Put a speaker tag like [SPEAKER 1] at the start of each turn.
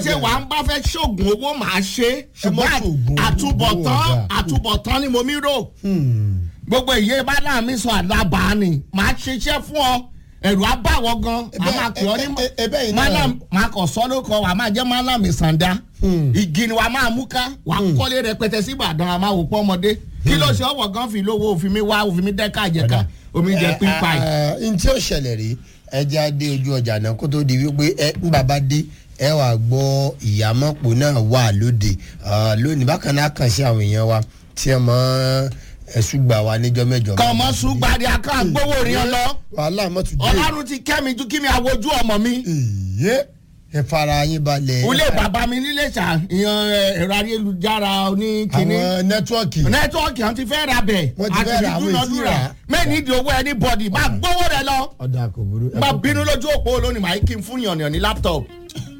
[SPEAKER 1] ṣé wàá ń bá fẹ́ ṣoògùn owó màá ṣe ṣùgbọ́n
[SPEAKER 2] má ṣoògùn owó,
[SPEAKER 1] àtúbọ̀tán
[SPEAKER 2] owó ọ̀gá.
[SPEAKER 1] àtúbọ̀tán ni mo mi rò gbogbo ìyé bá náà mi sọ àdàbà ni màá ṣiṣẹ́ fún ọ ẹ̀rù abáwọ̀ gan a
[SPEAKER 2] Ẹbẹ́-
[SPEAKER 1] máa pè ọ́ ní
[SPEAKER 2] ẹ- ẹ- ẹbẹ́ yìí náà-
[SPEAKER 1] malam máa kọ̀ sọ́ ló kọ́ wàá máa jẹ́ malam ìsàndá igi ni wàá máa mú ká wàá kọ́lé rẹpẹtẹ sí Ìbàdàn àmọ́ àwòpọ̀ ọmọdé kí ló ṣe ọwọ́ gan fi lówó òfin mi wá òfin mi dẹ́ka jẹ́ka omi jẹ pípa yìí.
[SPEAKER 2] n tí ó ṣẹlẹ̀ rí ẹja dé ojú ọjà náà kó tó di wípé ẹ ń bàbá dé ẹ wà gbọ́ ìyàmọ́pò náà wà lóde Ah, lónìí bákan náà kàn sí àwọn èèyàn wa tí ẹ mọ ẹ̀sùn gbà wá níjọ́ mẹ́jọ.
[SPEAKER 1] kọ́ ọmọ sùgbàdì aká gbówó rí ọ lọ
[SPEAKER 2] wàhálà mọ́tò dé.
[SPEAKER 1] ọlọ́run ti kẹ́ mi ju kí mi àwojú ọmọ mi.
[SPEAKER 2] ìyé ẹ fara yín balẹ̀.
[SPEAKER 1] ilé bàbá mi nílé ṣá ìyan ẹ, ẹ̀rọ ayélujára oníkíní
[SPEAKER 2] àwọn nẹ́tíwọ́ọ̀kì.
[SPEAKER 1] nẹ́tíwọ́ọ̀kì àwọn ti fẹ́ ra bẹ̀
[SPEAKER 2] Wọ́n ti fẹ́ ra àwọn èsì rà.
[SPEAKER 1] mẹ́ni ìdí owó ẹni bọ̀dì bá gbówó rẹ lọ
[SPEAKER 2] ọ̀dà kò burú. ẹ
[SPEAKER 1] bá
[SPEAKER 2] kò-
[SPEAKER 1] bínú lójú òpó lónìí màá kí n fún yànnìyàn ní láptọ̀pù